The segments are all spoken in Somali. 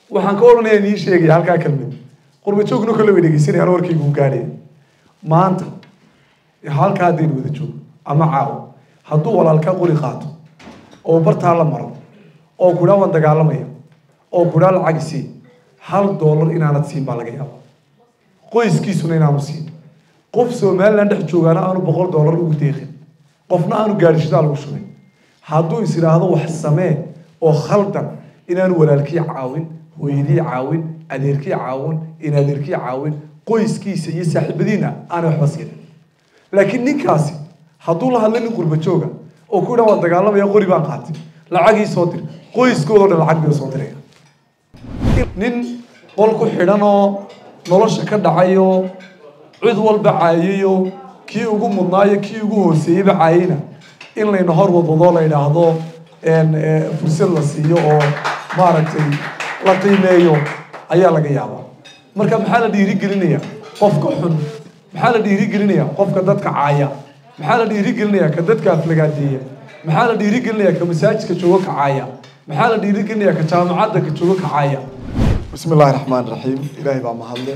waxaan ka odhanaya nii sheegaya halkaa kelmid qurba joogna kole way dhegeysanayaan warkaygu gaadhaya maanta halkaa haddaynu wada joogo ama caawo hadduu walaalkaa qori qaato oo bartaa la maro oo kudhaa waan dagaalamaya oo kudhaa lacag isii hal doolar inaanad siin baa laga yaaba qoyskiisuna inaanu siin qof somaliland dhex joogaana aanu boqol doolar ugu deeqin qofna aanu gaadhishadaa lagu shubay hadduu is idhaahdo wax samee oo khaldan inaanu walaalkii caawin hooyadii caawin adeerkii caawin in adeerkii caawin qoyskiisa iyo saaxiibadiina aanay waxba siinin laakiin ninkaasi hadduu la hadla nin qurba jooga oo ku dhan waa dagaalamaya qori baan qaatay lacagii soo dir qoyskoodao dhan lacag bay soo diraya nin qol ku xidhan oo nolosha ka dhacayo cid walba caayayo kii ugu mudnaayo kii ugu hooseeyeyba caayayna in layna hor wadwadoo la idhaahdo fursad la siiyo oo maaragtay la qiimeeyo ayaa laga yaabaa marka maxaa la dhiirigelinayaa qofka xun maxaa la dhiirigelinayaa qofka dadka caaya maxaa la dhiirigelinayaa ka dadka aflagaadeeya maxaa la dhiirigelinayaa ka masaajidka joogo ka caaya maxaa la dhiirigelinayaa ka jaamacadda ka joogo ka caaya bismi illaahi raxmaan raxiim ilaahay baa mahadle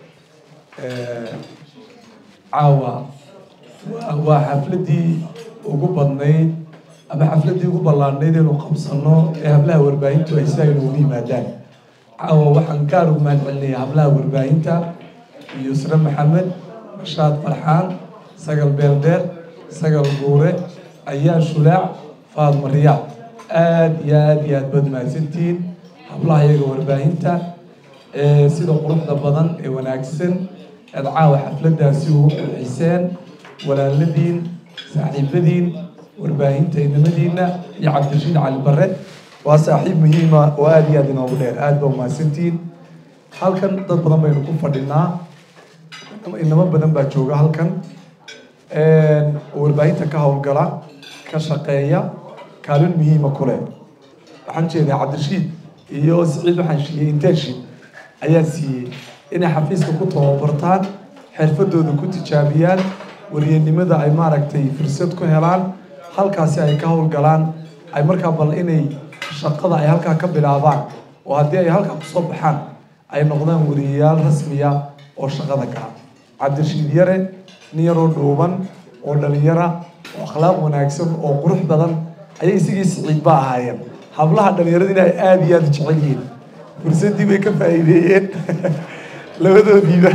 caawa waa waa xafladii ugu badnayd ama xafladii ugu ballaadhnayd inuu qabsano ee hablaha warbaahintu ay si ay noogu yimaadaan caawa waxaan gaar ugu mahad celinayaa hablaha warbaahinta yusre maxamed rashaad farxaan sagal beeldheer sagal guure ayaa shulaac faadma riyaad aada iyo aada iyo aad baad mahadsantihiin hablaha iyaga warbaahinta sida quruxda badan ee wanaagsan aad caawa xafladaasi ugu qurxiseen walaaladiin saaxiibadiin warbaahinta inamadiina iyo cabdirashiid cali bare waa saaxiib muhiima oo aada iyo aada inoogu dheer aada baa umahadsantihiin halkan dad badan baynu ku fadhinaa inamo badan baa jooga halkan oo warbaahinta ka howlgala ka shaqeeya kaalin muhiima ku leh waxaan jeedaa cabdirashiid iyo siciid waxaan siiyey internship ayaa siiyey inay xafiiska ku tababartaan xirfadooda ku tijaabiyaan waryanimada ay maaragtay fursad ku helaan halkaasi ay ka howlgalaan ay markaa bal inay shaqada ay halkaa ka bilaabaan oo haddii ay halkaa kusoo baxaan ay noqdaan wariyayaal rasmiya oo shaqada gala cabdirashiid yare nin yaroo dhuuban oo dhalinyara oo akhlaaq wanaagsan oo qurux badan ayay isigii siciid ba ahaayeen hablaha dhalinyaradina ay aada iyo aada jecel yihiin fursaddii bay ka faa'iideeyeen labadoodiiba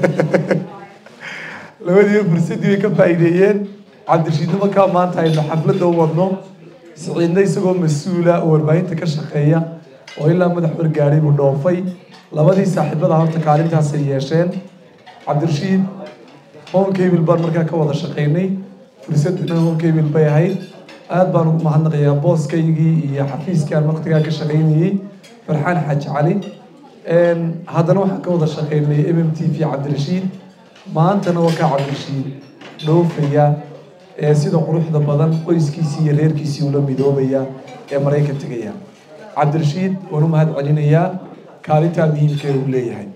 labadiiba fursaddii bay ka faa'iideeyeen cabdirashiidna markaa maanta aynu xafladda u wadno siciidna isagoo mas-uula oo warbaahinta ka shaqeeya oo ilaa madax wargaadhay buu dhoofay labadii saaxiibada horta kaalintaasay yeesheen cabdirashiid honkable baan markaa ka wada shaqaynay fursadana honkable bay ahayd aada baan ugu mahadnaqayaa booskaygii iyo xafiiskii aan waqtigaa ka shaqaynayey farxaan xaaji cali haddana waxaan ka wada shaqaynay m m t v cabdirashiid maantana waa kaa cabdirashiid dhoofaya ee sida quruxda badan qoyskiisii iyo reerkiisii ula midoobaya ee maraykan tegaya cabdirashiid waan u mahad celinayaa kaalintaa muhiimka ee uu leeyahay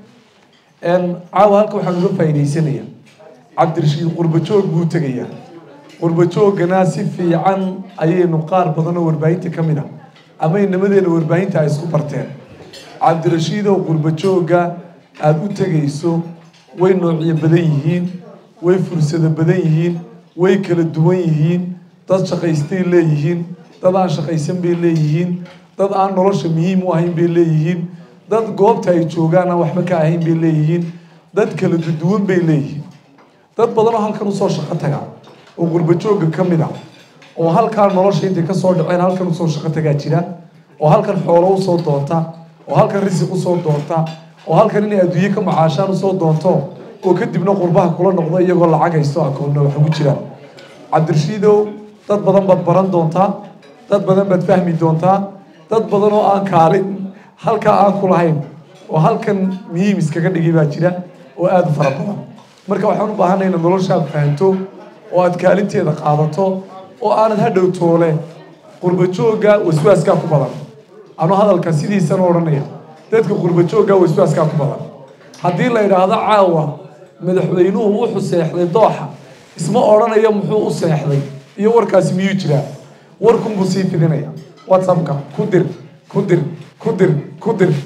caawa halka waxaan uga faa'iidaysanayaa cabdirashiid qurbajoog buu tegayaa qurbajoogana si fiican ayaynu qaar badan oo warbaahinta ka mid a ama inamadeenna warbaahinta ay isku barteen cabdirashiidoo qurbajooga aada u tegayso way noocyo badan yihiin way fursado badan yihiin way kala duwan yihiin dad shaqaystay leeyihiin dad aan shaqaysan bay leeyihiin dad aan nolosha muhiim u ahayn bay leeyihiin dad goobta ay joogaan aan waxba ka ahayn bay leeyihiin dad kala duduwan bay leeyihiin dad badan oo halkan usoo shaqo taga oo qurbajooga ka mid ah oo halkaa nolosha intay kasoo dhaceen halkan usoo shaqo tagaa jira oo halkan xoolo usoo doonta oo halkan risiq usoo doonta oo halkan inay adduunye ka macaashaan usoo doonto oo kadibna qurbaha kula noqdo iyagoo lacag haysto akoonna wax ugu jiraan cabdirashiidow dad badan baad baran doontaa dad badan baad fahmi doontaa dad badan oo aan kaalin halkaa aan ku lahayn oo halkan muhiim iskaga dhigay baa jira oo aada u fara badan marka waxaan u baahanay inaad noloshaad fahanto oo aad kaalinteeda qaadato oo aanad hadhow toole qurbajooga waswaaskaa ku badan anuu hadalka sidiisan odhanaya dadka qurbajooga waswaaskaa ku badan haddii la idhaahdo caawa madaxweynuhu wuxuu seexday dooxa isma odhanayo muxuu u seexday iyo warkaasi miyuu jiraa warkunbuu sii fidinaya whatsappka ku dir ku dir ku dir ku dir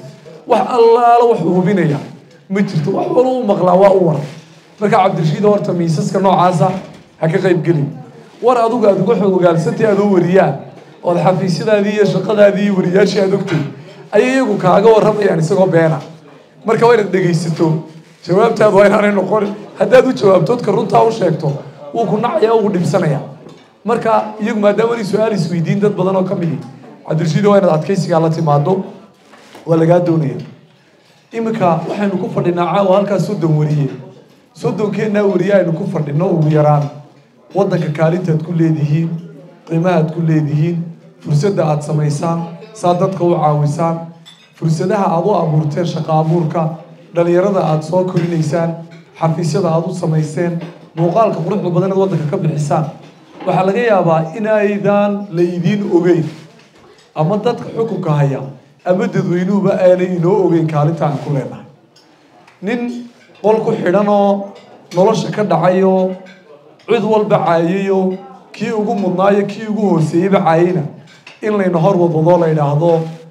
wax allaala wuxuu hubinaya ma jirto wax wala u maqlaa waa u war marka cabdirashiid horta miisaska noocaasa ha ka qayb gelin war adugu aad uga xogogaalsantay adoo wariyaa ood xafiisyadaadii iyo shaqadaadii iyo wariyaashii aad ogtay ayay iyagu kaaga warramayaan isagoo beena marka waa inaad dhegaysato jawaabtaadu waa inaanay noqon haddaad u jawaabtoodka runtaa u sheegto wuu ku nacaya wuu dhibsanaya marka iyagu maadaama inay su-aal isweydiin dad badan oo ka midi cabdirashiid waa inaad adkaysigaa la timaado waa lagaa doonaya iminka waxaynu ku fadhinaa caawa halkaas soddon wariye soddonkeenaa wariye aynu ku fadhino ugu yaraan waddanka kaalintaad ku leedihiin qiimahaad ku leedihiin fursadda aad samaysaan saa dadka u caawisaan fursadaha aad u abuurteen shaqo abuurka dhalinyarada aad soo korinaysaan xafiisyada aad u samayseen muuqaalka quruxda badan aad waddanka ka bixisaan waxaa laga yaabaa inaydaan la idiin ogeyn ama dadka xukunka haya ama dadweynuhuba aanay inoo ogeyn kaalinta aan ku leenahay nin qol ku xidhan oo nolosha ka dhacayo cid walba caayayo kii ugu mudnaayo kii ugu hooseeyeyba caayayna in layna hor wadwadoo la yidhaahdo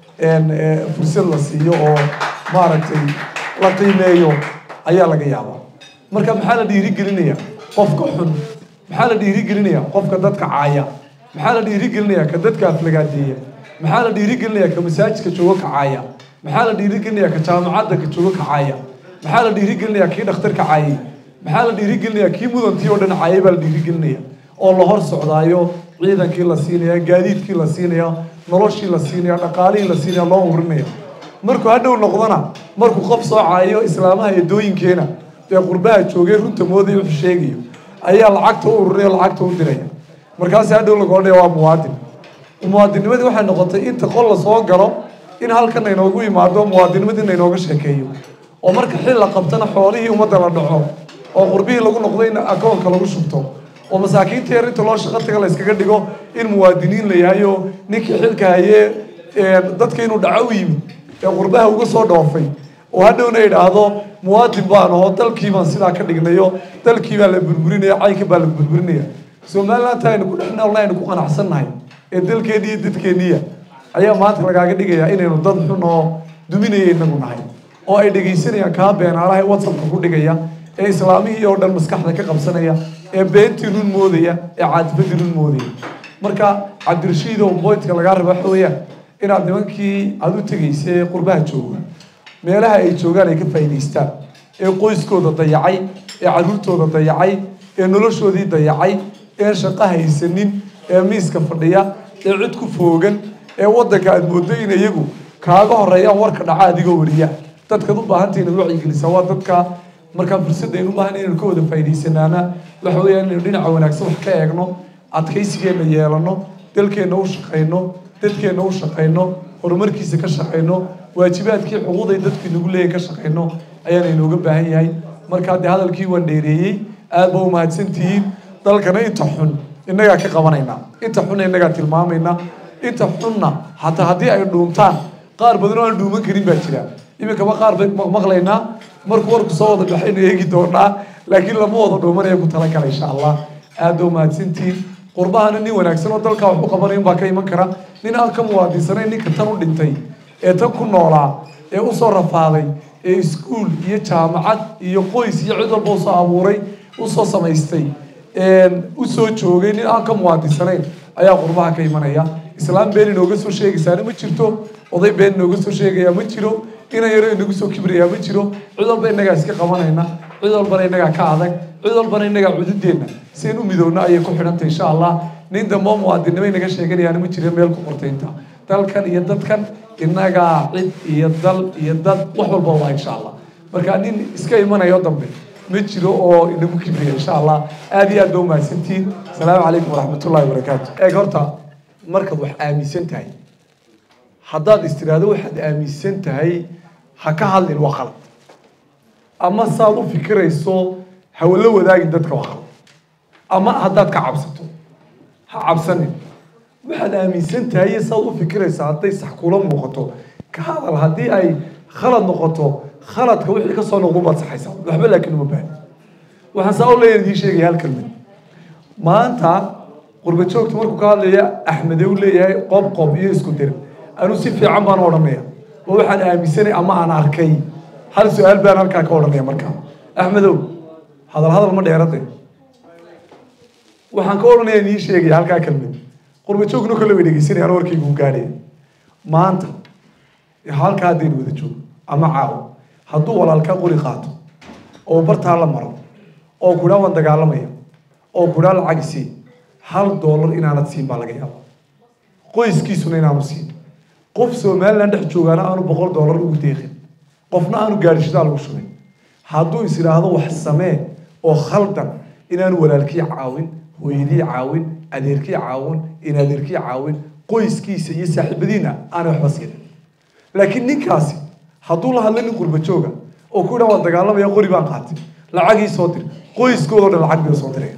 fursad la siiyo oo maaragtay la qiimeeyo ayaa laga yaabaa marka maxaa la dhiirigelinaya qofka xun maxaa la dhiirigelinaya qofka dadka caaya maxaa la dhiirigelinaya ka dadka aflagaadeeya maxaa la dhiirigelinaya ka masaajidka joogo ka caaya maxaa la dhiirigelinaya ka jaamacadda ka joogo ka caaya maxaa la dhiirigelinaya kii dhakhtarka caayay maxaa la dhiirigelinaya kii mudantii oo dhan caayay baa la dhiirigelinaya oo la hor socdaayo ciidankii la siinaya gaadiidkii la siinaya noloshii la siinaya dhaqaalihii la siinaya loo urinaya markuu hadhow noqdona markuu qof soo caayo islaamaha eedooyinkeena ee qurbaha joogay runta moodaya wuxuu sheegayo ayaa lacagta u urinaya lacagta u diraya markaas hadhow laga odhaya waa muwaadin muwaadinimadii waxay noqotay inta qol la soo galo in halkan aynoogu yimaado muwaadinimadii naynooga sheekeeyo oo marka xil la qabtana xoolihii ummadda la dhaco oo qurbihii lagu noqdo in akoonka lagu shubto oo masaakiinta yar inta loo shaqo taga la iskaga dhigo in muwaadiniin la yahay oo ninkii xilka hayee dadka inuu dhaco u yimid ee qurbaha uga soo dhoofay oo hadhowna idhaahdo muwaadin baan aho dalkii baan sidaa ka dhignayo dalkii baa la burburinaya caynka baa la burburinaya somaliland aynu ku dhex noolna aynu ku qanacsannahay ee dalkeennii iyo dadkeenniya ayaa maanta lagaaga dhigayaa inaynu dad xun oo duminaya inagu nahay oo ay dhegaysanayaan kaa beenaalaha ee whatsappka ku dhigaya ee islaamihii oo dhan maskaxda ka qabsanaya ee beentii run moodaya ee caadifadii run moodaya marka cabdirashiidow boyntka lagaa raba waxa weeyaan inaad nimankii aada u tegaysa ee qurbaha jooga meelaha ay joogaan ay ka faa'idaystaan ee qoyskooda dayacay ee carruurtooda dayacay ee noloshoodii dayacay ee shaqo haysanin ee miiska fadhiya ee cid ku foogan ee waddanka aada moodo in iyagu kaaga horeeyaan warka dhaca adigoo wariya dadkaad u baahantay inaad wacyigelisaa waa dadka markaa fursadda aynu u baahan inaynu ka wada faa'idaysanaana waxa weeyaan inaynu dhinaca wanaagsan wax ka eegno adkaysigeenna yeelano dalkeenna u shaqayno dadkeenna u shaqayno horumarkiisa ka shaqayno waajibaadkii xuquuqday dadku inagu leeyahay ka shaqayno ayaana inooga baahan yahay markaa dee hadalkii waan dheereeyey aad ba umahadsantihiin dalkana inta xun innagaa ka qabanaynaa inta xunna innagaa tilmaamaynaa inta xunna hataa haddii ay dhuuntaan qaar badan oo aan dhuuman karin baa jira iminkaba qaar bay maqlaynaa markuu warku soo wada baxaynu eegi doonaa laakiin lama wada dhuumanaya ku talagala insha allah aad ba umahadsantihiin qurbahana nin wanaagsan oo dalkaa wax u qabanayo baa ka iman kara nin aan ka muwaadinsanayn ninka tan u dhintay ee tan ku noolaa ee usoo rafaaday ee iskuul iyo jaamacad iyo qoys iyo cid walba usoo abuuray usoo samaystay usoo joogay nin aan ka muwaadinsanayn ayaa qurbaha ka imanaya islaam been inooga soo sheegaysaana ma jirto oday been inooga soo sheegaya ma jiro ina yaro inagu soo kibrayaa ma jiro cid walba innagaa iska qabanayna cid walbana innagaa ka adag cid walbana innagaa cududeenna sian u midoowna ayay ku xidhantay insha allah nin dambe muwaadinnimo inaga sheeganayaana ma jira meel ku qortaynta dalkan iyo dadkan innagaa cid iyo dal iyo dad wax walba waa insha allah marka nin iska imanayo dambe ma jiro oo inagu kibriya insha allah aad iyo aad ba umahadsantihiin asalaamu calaykum waraxmatullahi wabarakaatu eeg horta markaad wax aaminsan tahay haddaad istiraahdo waxaad aaminsan tahay ha ka hadlin waa khalad ama saad u fikirayso hawala wadaagin dadka waa khalad ama haddaad ka cabsato ha cabsanin waxaad aaminsan tahay iyo saad u fikiraysa hadday sax kula muuqato ka hadal haddii ay khalad noqoto khaladka wixii kasoo noqdo baad saxaysaa waxba laakiin uma baahni waxaan saa u leeyahay idiin sheegaya hal kelmad maanta qurba joogta markuu ka hadlaya axmede u leeyahay qob qob iyo isku dir anuu si fiican baan odhanaya oo waxaan aaminsanay ama aan arkay hal su-aal baan halkaa ka odhanaya markaa axmedow hadal hadal ma dheerade waxaan ka odhanaya nii sheegaya halkaa kelmad qurba joogno kale way dhegeysanayaan warkaygu u gaadhaya maanta halkaa haddaynu wada joogo ama caawo hadduu walaalkaa qori qaato oo bartaa la maro oo kudhaa waan dagaalamaya oo kudhaa lacag sii hal doolar inaanad siin baa laga yaaba qoyskiisuna inaanu siin qof somalilan dhex joogaana aanu boqol doolar ugu deeqin qofna aanu gaadhishadaa lagu shubay hadduu is idhaahdo wax samee oo khaldan inaanu walaalkii caawin hooyadii caawin adeerkii caawin in adeerkii caawin qoyskiisa iyo saaxiibadiina aanay waxba siinin laakiin ninkaasi hadduu la hadla nin qurba jooga oo ku dhan waan dagaalamaya qori baan qaatay lacagii soo dir qoyskoodao dhan lacag bay soo diraya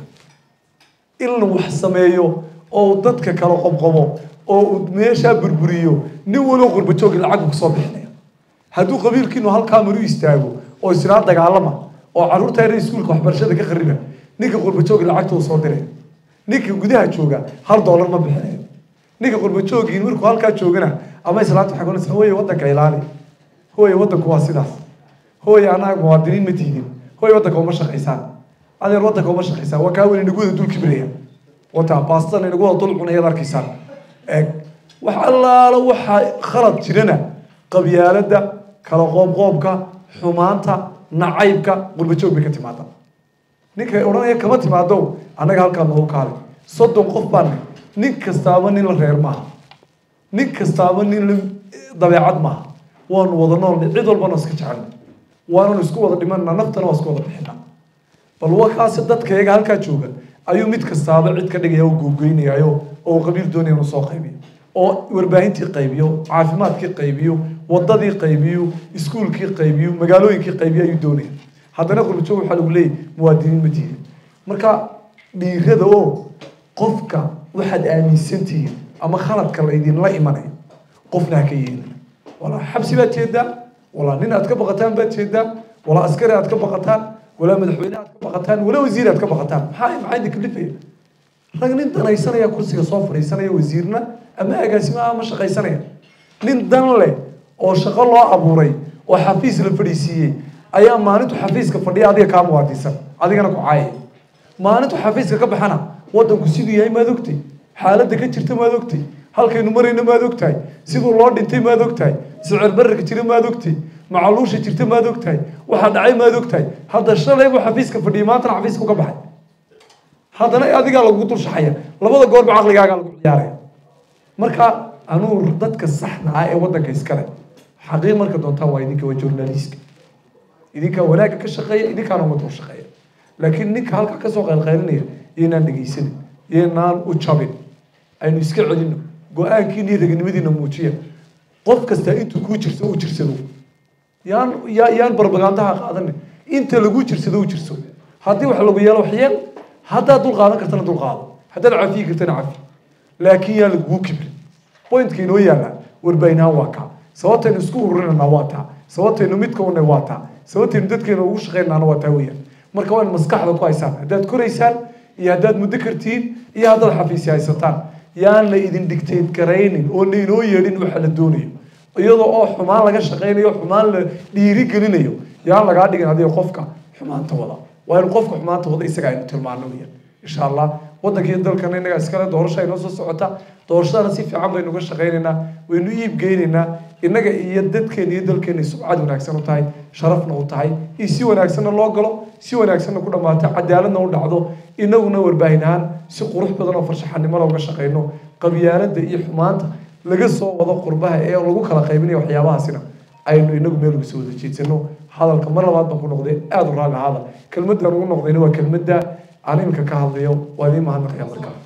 in la wax sameeyo oo dadka kala qobqobo oo uu meeshaa burburiyo nin waloo qurba joogi lacag kusoo bixinaya hadduu qabiilkiinu halkaa maru istaago oo israa dagaalama oo carruurta yar iskuulka waxbarashada ka khariba ninka qurba joogi lacagta uu soo diraya ninka gudaha jooga hal doolar ma bixinayo ninka qurba joogii markuu halkaa joogana ama islaanta waxay kuonaysa hooye waddanka ilaali hooye waddanku waa sidaas hooye annaga muwaadiniin ma tiidin hooye waddanka uma shaqaysaan adeer waddanka uma shaqaysaan waa kaa weli nagu wada dul kibraya wata baastan inagu wada dul cunayaad arkaysaan eeg wax allaala waxaa khalad jirana qabyaaladda kala qoobqoobka xumaanta nacaybka qurbajoog bay ka timaada ninka odhanaya kama timaado annaga halkaa noogu kaale soddon qof baan nin kastaaba nin la reer maaha nin kastaaba nin la dabeecad maaha waanu wada noolnay cid walbana iska jecelnay waananu isku wada dhimanna naftana waa isku wada bixina bal wakaasi dadka iyaga halkaa jooga ayuu mid kastaaba cid ka dhigaya oo googeynayayo oo qabiil doonaya inuu soo qaybiyo oo warbaahintii qaybiyo caafimaadkii qaybiyo wadadii qaybiyo iskuulkii qaybiyo magaalooyinkii qaybiyo ayuu doonaya haddana qurbajoog waxaa lagu leeyahy muwaadiniin ma tihin marka dhiirada oo qofka waxaad aaminsan tihiin ama khaladka laydinla imanayo qofna ha ka yeelin walaa xabsi baad jeedaa walaa nin aad ka baqataan baad jeedaa walaa askari aad ka baqataan walaa madaxweyne aad ka baqataan walaa wasiir aad ka baqataan maxaa maxaa idin kalifaya rag nin danaysanaya kursiga soo fadhiisanaya wasiirna ama agaasimaha ama shaqaysanaya nin dan leh oo shaqo loo abuuray oo xafiis la fadhiisiiyey ayaa maalintu xafiiska fadhiya adiga kaa muwaadisan adigana ku caayaya maalintu xafiiska ka baxana waddanku siduu yahay maad ogtay xaaladda ka jirta maad ogtay halkaynu marayno maad ogtahay siduu loo dhintay maad ogtahay sicir bararka jira maad ogtay macaluusha jirta maad ogtahay waxaa dhacay maad ogtahay hadda shalay buu xafiiska fadhiyay maantana xafiiska uga baxay haddana adigaa lagu dul shaxaya labada goorba caqligaagaa lagu ciyaaraya marka anuu dadka saxda ah ee waddanka iskale xaqiiq marka doontaan waa idinka waa journaliska idinkaa wanaagga ka shaqeeya idinkaana ummadda u shaqeeya laakiin ninka halkaa kasoo qaylqaylinaya iyoynaan dhegeysanin iyoynaan u jabin aynu iska celino go-aankiina iyo raganimadiina muujiya qof kasta intuu kuu jirso u jirsado yaan ya yaan barbagandaha qaadanin inta lagu jirsado u jirso haddii wax lagu yeelo wax yeel haddaad dul qaadan kartana dul qaado haddaad cafiyi kartana cafi laakiin yaan lagugu kibrin pointka inoo yaalla warbaahinaan waa kaa sababtaynu isku ururinana waa taa sababtaynu midka una waa taa sababtaynu dadkeena ugu shaqeynana waa taa weeyaan marka waa in maskaxda ku haysaan haddaad koraysaan iyo haddaad muddo kartiin iyo haddaad xafiisi haysataan yaan la idin dictate garaynin oo la inoo yeedhin waxa la doonayo iyadoo oo xumaan laga shaqaynayo xumaan la dhiiri gelinayo yaan lagaa dhigin adiga qofka xumaanta wada waa in qofka xumaanta wada isaga aynu tilmaano weeyaan insha allah waddankiiyo dalkana innagaa iskale doorasho ay noo soo socota doorashadana si fiican baynu uga shaqaynaynaa waynu iib geynaynaa innaga iyo dadkeena iyo dalkeena subcad wanaagsan u tahay sharafna u tahay iyo si wanaagsanna loo galo si wanaagsanna ku dhammaato cadaaladna u dhacdo inaguna warbaahin ahaan si qurux badan oo farshaxanimo looga shaqayno qabyaaladda iyo xumaanta laga soo wado qurbaha ee lagu kala qaybinayo waxyaabahaasina aynu inagu meel uga soo wada jeedsano hadalka mar labaad baan ku noqday aada u raalli ahaada kelmaddan ugu noqdayna waa kelmadda aan iminka ka hadlayo waa idiin mahadnaqaya markaa